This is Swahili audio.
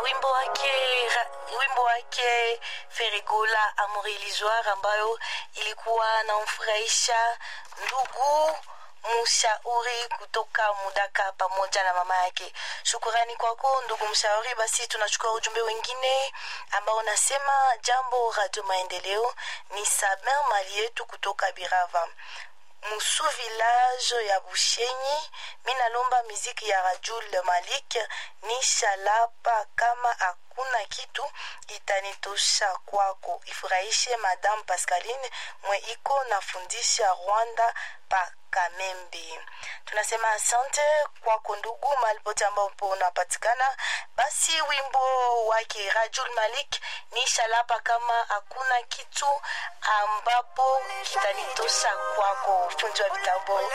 wimbo wake ra- wimbo wake Ferigola Amour Illusoire ambayo ilikuwa namfurahisha ndugu mshauri kutoka Mudaka pamoja na mama yake. Shukurani kwako ndugu mshauri. Basi tunachukua ujumbe wengine ambao unasema jambo Radio Maendeleo, ni Samer mali yetu kutoka Birava musu village ya Bushenyi. Mi nalomba miziki ya Rajul Malik ni shalapa, kama hakuna kitu itanitosha kwako, ifurahishe Madame Pascaline mwe iko nafundisha Rwanda pa Kamembe. Tunasema asante kwako ndugu, mahali pote ambapo unapatikana. Basi wimbo wake Rajul Malik ni shalapa, kama hakuna kitu ambapo kitanitosha kwako. Fundi wa vitabu